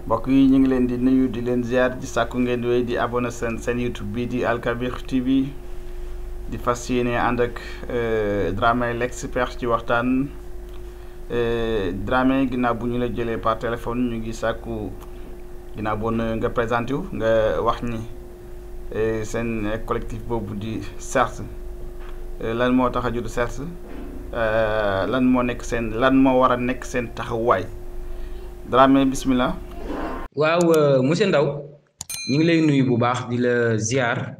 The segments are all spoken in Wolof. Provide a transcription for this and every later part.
mbokk yi ñu ngi leen di nuyu di leen ziar di sàkku ngeen di wéy di abonné seen seen YouTube bii di Al Kabir TV di fas yéene ànd ak Dramé l'expert ci waxtaan Dramé ginnaaw bu ñu la jëlee par téléphone ñu ngi sàkku ginnaaw boo nga présenté wu nga wax ni seen collectif boobu di CERS lan moo tax a judd CERS lan moo nekk seen lan moo war a nekk seen taxawaay Dramé bismillah waaw monsieur Ndaw ñu ngi lay nuyu bu baax di la ziar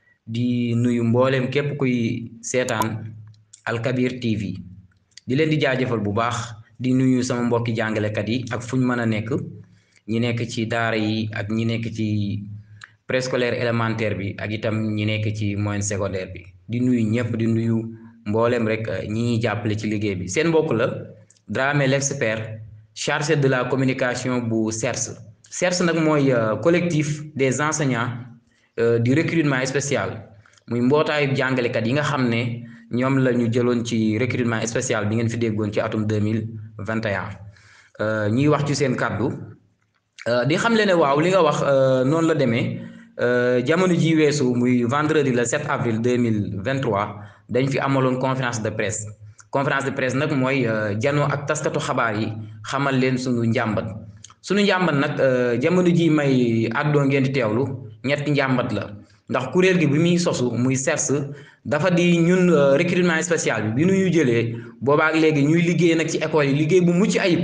di nuyu mboolem képp kuy seetaan Al Kabir TV di leen di jaajëfal bu baax di nuyu sama mbokki jàngalekat yi ak fu ñu mën a nekk ñi nekk ci daara yi ak ñi nekk ci préscolaire élémentaire bi ak itam ñi nekk ci moyenne secondaire bi di nuyu ñëpp di nuyu mboolem rek ñi ñuy jàppale ci liggéey bi seen mbokk la Dramé l'expert chargé de la communication bu CERS CERS nag mooy collectif des enseignants du recrutement spécial muy mbootaayu jàngalekat yi nga xam ne ñoom la ñu jëloon ci recrutement spécial bi ngeen fi déggoon ci atum deux mille vingt et un ñuy wax ci seen kàddu di xam le ne waaw li nga wax noonu la demee jamono ji weesu muy vendredi le 7 avril deux mille vingt trois dañ fi amaloon conférence de presse conférence de presse nag mooy janoo ak taskatu xabaar yi xamal leen suñu njàmbat suñu njàmbat nag jamono ji may àddoo ngeen di teewlu ñetti njàmbat la ndax kuréel gi bi muy sosu muy CERS dafa di ñun recrutement spécial bi bi nu ñu jëlee boobaak léegi ñuy liggéey nag ci école yi liggéey bu mucc ayib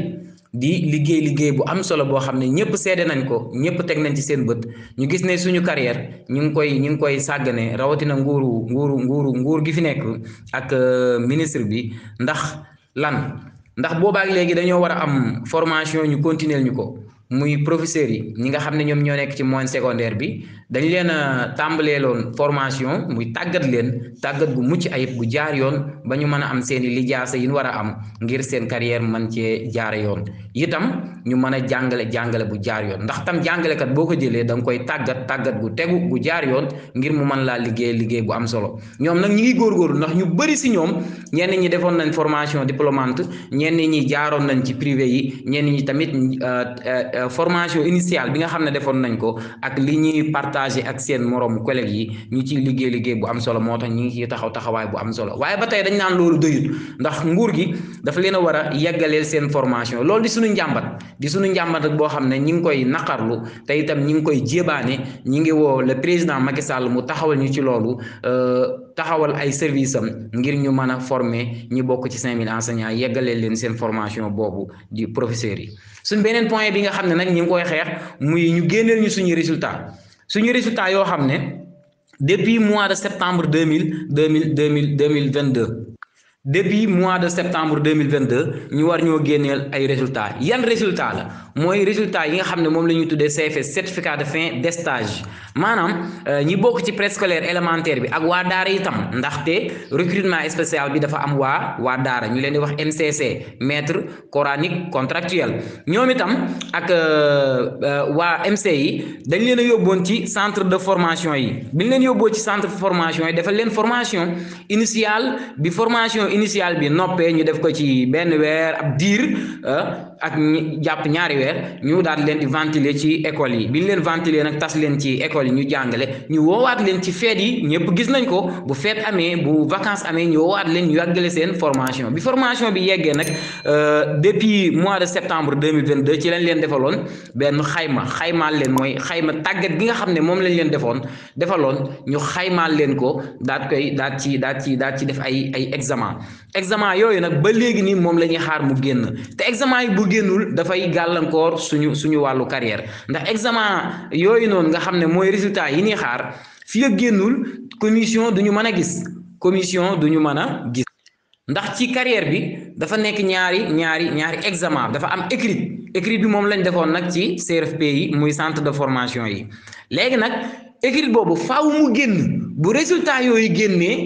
di liggéey liggéey bu am solo boo xam ne ñëpp seede nañ ko ñëpp teg nañ ci seen bët ñu gis ne suñu carrière ñu ngi koy ñu ngi koy sàggane rawatina nguuru nguuru nguuru nguur gi fi nekk ak ministre bi ndax lan ndax boobaak léegi dañoo war a am formation ñu continuer ñu ko muy professeurs yi ñi nga xam ne ñoom ñoo nekk ci moyenne secondaire bi dañ leen a tàmbaleeloon formation muy tàggat leen tàggat gu mucc ayib gu jaar yoon ba ñu mën a am seen i lijaasa yi ñu war a am ngir seen carrière man cee jaare yoon itam ñu mën a jàngale jàngale bu jaar yoon ndax tam jàngalekat boo ko jëlee da nga koy tàggat tàggat gu tegu gu jaar yoon ngir mu mën laa liggéey liggéey bu am solo ñoom nag ñi ngi góorgóorlu ndax ñu bëri si ñoom ñenn ñi defoon nañ formation diplômante ñenn ñi jaaroon nañ ci privé yi ñenn ñi tamit formation initiale bi nga xam ne defoon nañ ko ak li ñuy partagé ak seen moroom collègues yi ñu ciy liggéey liggéey bu am solo moo tax ñu ngi ciy taxaw taxawaay bu am solo waaye ba tey dañ naan loolu doyut ndax nguur gi dafa leen a war a yeggaleel seen formation loolu di suñu njàmbat di suñu njàmbat ak boo xam ne ñi ngi koy naqarlu te itam ñi ngi koy jébaane ñi ngi woo le président Macky Sall mu taxawal ñu ci loolu taxawal ay service am ngir ñu mën a former ñi bokk ci 5000 enseignants yeggaleel leen seen formation boobu di professeurs yi suñ beneen point bi nga xam ne nag ñi ngi koy xeex muy ñu génneel ñu suñu résultat suñu résultat yoo xam ne depuis mois de septembre deux mille deux mille deux mille deux mille vingt deux depuis mois de septembre deux mille vingt deux ñu war ñoo génneel ay résultats yan résultat la mooy résultat yi nga xam ne moom la ñuy tuddee CFS certificat de fin de stage maanaam ñi bokk ci préscolaire élémentaire bi ak waa daara itam ndaxte recrutement spécial bi dafa am waa waa daara ñu leen di wax MCC maître coranique contractuel ñoom itam ak waa MC yi dañ leen a yóbboon ci centre de formation yi bi ñu leen yóbboo ci centre de formation yi defal leen formation initiale bi formation initiale bi noppee ñu def ko ci benn weer ab diir ak jàpp ñaari weer ñu daal leen di ventiler ci école yi bi ñu leen ventiler nag tas leen ci école yi ñu jàngale ñu woowaat leen ci feet yi ñëpp gis nañ ko bu feet amee bu vacances amee ñu woowaat leen ñu yàggale seen formation bi formation bi yeggee nag depuis mois de septembre deux mille vingt deux ci lañ leen defaloon benn xayma xaymaal leen mooy xayma tàggat gi nga xam ne moom lañ leen defoon defaloon ñu xaymaal leen ko daat koy daat ci daat ci daat ci def ay ay examen examen yooyu nag ba léegi nii moom la ñuy xaar mu génn te examen yi bu génnul dafay gàllankoor suñu suñu wàllu carrière ndax examen yooyu noonu nga xam ne mooy résultat yi ñuy xaar fii ak génnul commission du ñu mën a gis commission du ñu mën a gis ndax ci carrière bi dafa nekk ñaari ñaari ñaari examen dafa am écrit écrit bi moom lañ defoon nag ci CRFP yi muy centre de formation yi léegi nag écrit boobu faaw mu génn bu résultat yooyu génnee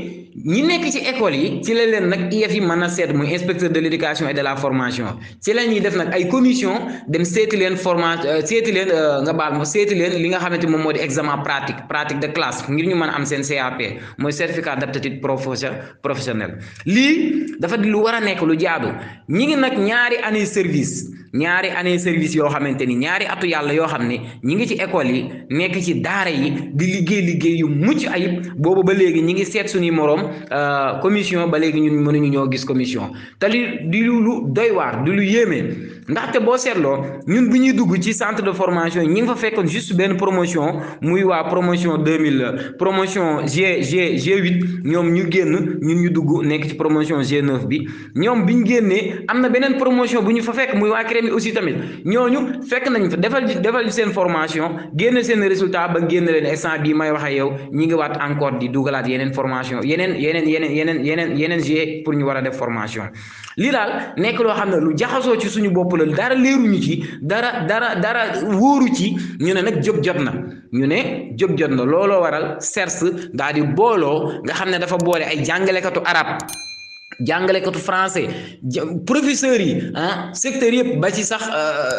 ñi nekk ci école yi ci la leen nag IEF yi mën a seet muy inspecteur de l' éducation et de la formation ci la ñuy def nag ay commission dem seeti leen formation seeti leen nga baal ma seeti leen li nga xamante moom moo di examen pratique pratique de classe ngir ñu mën a am seen CAP mooy certificat d' aptitude professionnelle lii dafa di lu war a nekk lu jaadu ñi ngi nag ñaari année service ñaari année service yoo xamante ni ñaari atu yàlla yoo xam ne ñi ngi ci école yi nekk ci daara yi di liggéey liggéey yu mucc ayib boobu ba léegi ñi ngi seet suñuy moroom commission ba léegi ñun mënuñu ñoo gis commission te li di lu doy waar di lu yéeme ndaxte boo seetloo ñun bu ñuy dugg ci centre de formation ñi ngi fa fekkoon juste benn promotion muy waa promotion deux mille promotion G G G8 ñoom ñu génn ñun ñu dugg nekk ci promotion G9 bi ñoom bi ñu génnee am na beneen promotion bu ñu fa fekk muy waa CREMI aussi tamit ñooñu fekk nañ fa defal defal seen formation génn seen résultat ba génn leen instant bii may wax ak yow ñi ngi waat encore di dugalaat yeneen formation yeneen yeneen yeneen yeneen yeneen yeneen G pour ñu war a def formation lii daal nekk loo xam ne lu jaxasoo ci suñu bopp la dara leeruñu ci dara dara dara wóoru ci ñu ne nag jóg jot na ñu ne jóg jot na looloo waral CERS daal di booloo nga xam ne dafa boole ay jàngalekatu arab jàngalekatu français professeurs yi ah secteur yëpp ba ci sax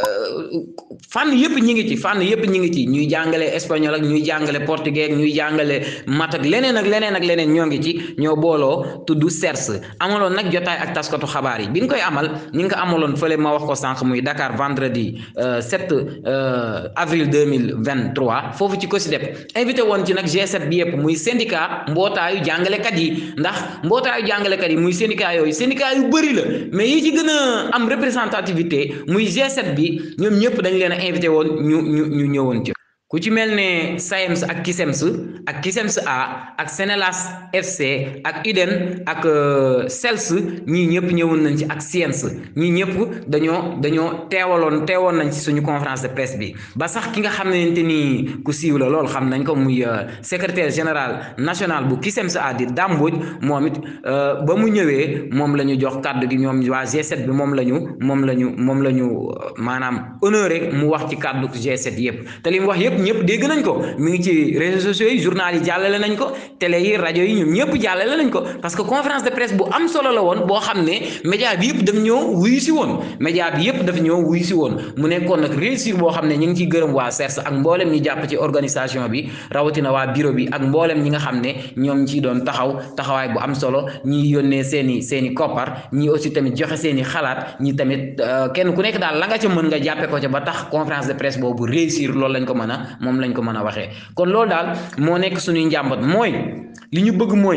fànn yëpp ñi ngi ci fànn yëpp ñi ngi ci ñuy jàngale espagnol ak ñuy jàngale portugais ak ñuy jàngale mat ak leneen ak leneen ak leneen ñoo ngi ci ñoo booloo tudd CERS amaloon nag jotaay ak taskatu xabaar yi bi ñu koy amal ñi nga ko amaloon fële ma wax ko sànq muy Dakar vendredi 7 avril 2023 foofu ci COSYDEP invité woon ci nag G7 bi yëpp muy syndicat mbootaayu jàngalekat yi ndax mbootaayu jàngalekat yi muy syndicat yooyu syndicat yu bëri la mais yi ci gën a am représentativité muy G7 bi ñoom ñëpp dañ leen a invité woon ñu ñu ñu ñëwoon ci ku ci mel ne SAEMS ak KISEMS ak KISEMS A ak Senelas FC ak UDEN ak CELS ñii ñëpp ñëwoon nañ ci ak SIENS ñii ñëpp dañoo dañoo teewaloon teewoon nañ ci suñu conférence de presse bi ba sax ki nga xamante ni ku siiw la loolu xam nañ ko muy secrétaire général national bu KISEMS A di Damboj moom it ba mu ñëwee moom la ñu jox kàddu gi ñoom waa G7 bi moom la ñu moom la ñu moom la ñu maanaam honoré mu wax ci kàddu G7 yëpp te li mu wax yëpp ñëpp dégg nañ ko mi ngi ci réseaux sociaux yi journal yi jàllale nañ ko télé yi rajo yi ñoom ñëpp jàllale nañ ko parce que conférence de presse bu am solo la woon boo xam ne média bi yëpp daf ñëw wuyu si woon média bi yëpp daf ñëw wuyu si woon mu nekkoon nag réussir boo xam ne ñu ngi ciy gërëm waa CERS ak mboolem ñi jàpp ci organisation bi rawatina waa bureau bi ak mboolem ñi nga xam ne ñoom ciy doon taxaw taxawaay bu am solo ñi yónnee seen i seen i koppar ñi aussi tamit joxe seen i xalaat ñi tamit kenn ku nekk daal la nga ca mën nga jàppe ko ca ba tax conférence de presse boobu réussir loolu lañ ko mën a moom lañ ko mën a waxee kon loolu daal moo nekk suñuy njàmbat mooy li ñu bëgg mooy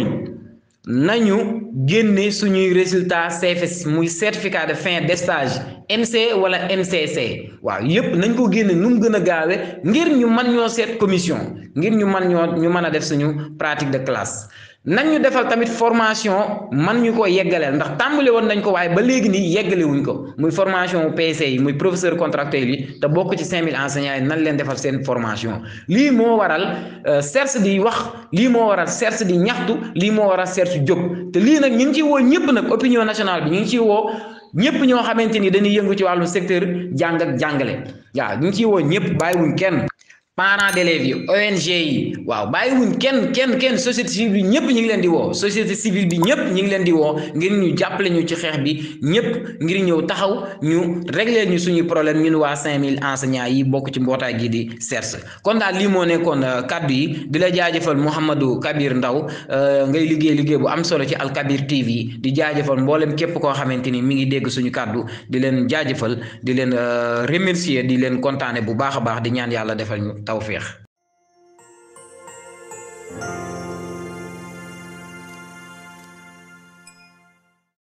nañu génne suñuy résultat CFS muy certificat de fin de stage MC wala MCC waaw yépp nañ ko génne nu mu gën a gaawe ngir ñu mën ñoo seet commission ngir ñu mën ñoo ñu mën a def suñu pratique de classe nañ ñu defal tamit formation man ñu ko yeggaleel ndax tàmbale woon nañ ko waaye ba léegi nii yeggale wuñ ko muy formation PC yi muy professeur contractuel yi te bokk ci 5000 enseignants yi nan leen defal seen formation lii moo waral CERS di wax lii moo waral CERS di ñaxtu lii moo waral CERS jóg te lii nag ñu ngi ciy woo ñëpp nag opinion nationale bi ñu ngi ciy woo ñëpp ñoo xamante ni dañuy yëngu ci wàllu secteur jàng ak jàngale waaw ñu ngi ciy woo ñëpp bàyyiwuñ kenn. parents d'élèves yi ONG yi waaw bàyyiwuñ kenn kenn kenn société civile bi ñëpp ñu ngi leen di woo société civile bi ñëpp ñu ngi leen di woo ngir ñu jàppale ñu ci xeex bi ñëpp ngir ñëw taxaw ñu régler ñu suñuy problème ñun waa 5000 enseignants yi bokk ci mbootaay gi di CERS kon daal lii moo nekkoon kaddu yi di la jaajëfal Mouhamadou Kabir Ndaw ngay liggéey liggéey bu am solo ci Al Kabir TV di jaajëfal mboolem képp koo xamante ni mi ngi dégg suñu kaddu di leen jaajëfal di leen remercier di leen kontaane bu baax a baax di ñaan yàlla defal ñu tawféex